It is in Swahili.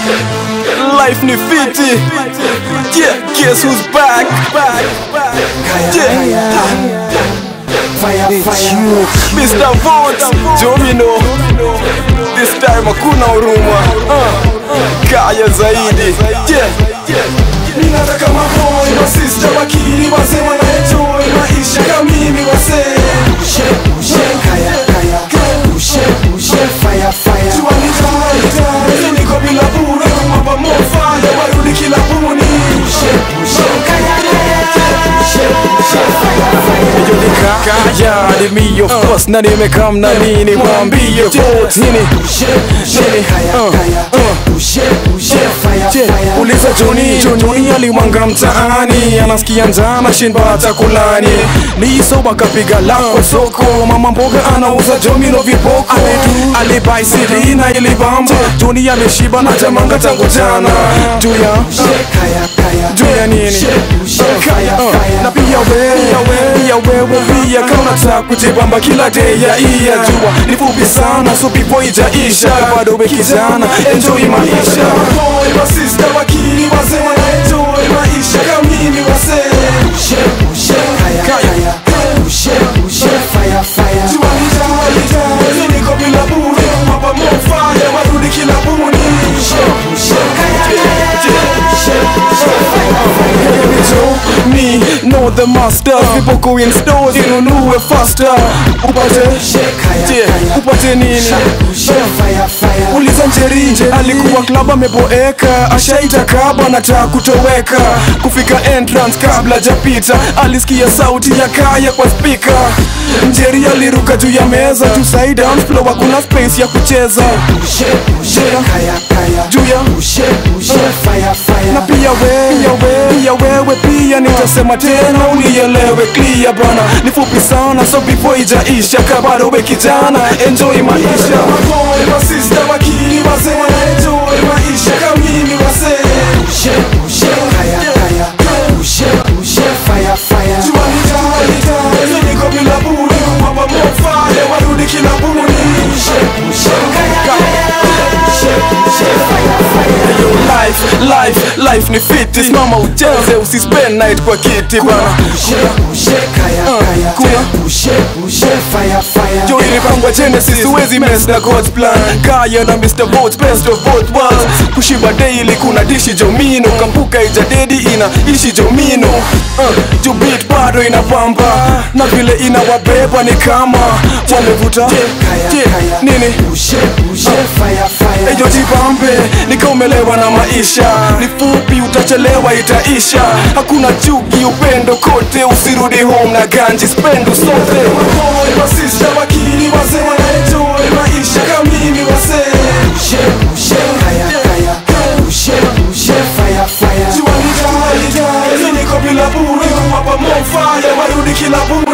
life ni fiti yeah guess who's back yeah Mr. Vote Domino This time hakuna huruma uh, Kaya zaidi yeah Ninataka maboi masista wakili wazee wanaenjoy maisha kama mimi wazee Jua ni tayari tayari niko bila bure kumwapa mofaya warudi kilabuni Kaya ni me of course na nimekam na nini Mwambie vote nini Nini uh, uh. Je, uliza Joni Joni alimwanga mtaani anasikia njaa na shinda hata kulani liso wakapiga lako soko mama mboga anauza jomino vipoko alibai siri na ilibamba Joni ameshiba na jamanga tangu jana juu ya juu ya nini Kaya, uh, na pia wewe pia wewe pia kama unataka kujibamba kila day ya iya jua ni fupi sana so before ijaisha bado we kijana enjoy maisha Maboi masista wakili wazee wanaenjoy maisha kama mimi wazee Jua ni tayari tayari niko bila bure kumwapa mofaya warudi kilabuni me know the masters people go in stores inunue faster upate yeah, upate nini uliza njeri alikuwa klab ameboeka ashaita kaba nataka kutoweka kufika entrance kabla japita alisikia sauti ya kaya kwa spika njeri aliruka juu ya meza tu side down floor hakuna space ya kucheza juu ya na pia wewe pia wewe pia nitasema tena unielewe clear bana ni fupi sana so before ijaisha kabado we kijana enjoy maisha Maboi masista wakili wazee wanaenjoy maisha kama mimi wazee Jua ni tayari tayari niko bila bure kumwapa mofaya warudi kilabuni life life life ni fiti simama ucheze usispend night kwa kiti bana jo ilipangwa genesis huwezi mess na god's plan kaya na mr vote best of both worlds kushiba daily kuna dishi jomino kampuka ijadedi ina ishi jomino uh, juu beat bado inapamba na vile inawabeba ni kama wamevuta yeah, nini ejo jipambe nikaumelewa na maisha ni fupi utachelewa itaisha hakuna chuki upendo kote usirudi home na ganji spendo sote Maboi masista wakili wazee wanaenjoy maisha kama mimi wazee Jua ni tayari tayari niko bila bure kumwapa mofaya warudi kilabuni